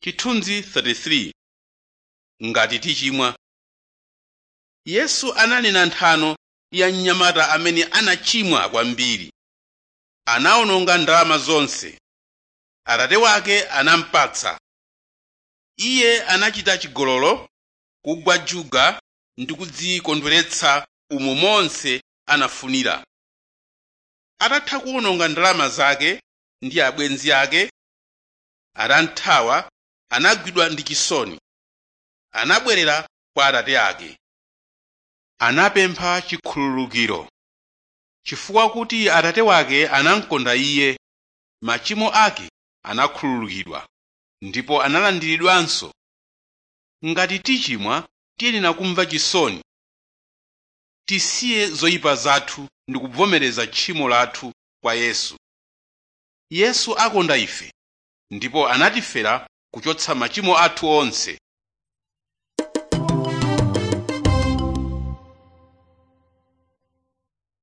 chithunzi 33 ngati tichimwa yesu ananena nthano ya mnyamata amene anachimwa kwambiri anawononga ndalama zonse atate wake anampatsa iye anachita chigololo kugwa juga ndi kudzikondweretsa umo monse anafunira atatha kuwononga ndalama zake ndi abwenzi ake atanthawa anagwidwa ndi chisoni anabwerera kwa atate ake anapempha chikhululukiro chifukwa kuti atate wake anamkonda iye machimo ake anakhululukidwa ndipo analandiridwanso ngati tichimwa tiyenera kumva chisoni tisiye zoyipa zathu ndi kuvomereza tchimo lathu kwa yesu yesu akonda ife ndipo anatifera kuchotsa machimo athu onse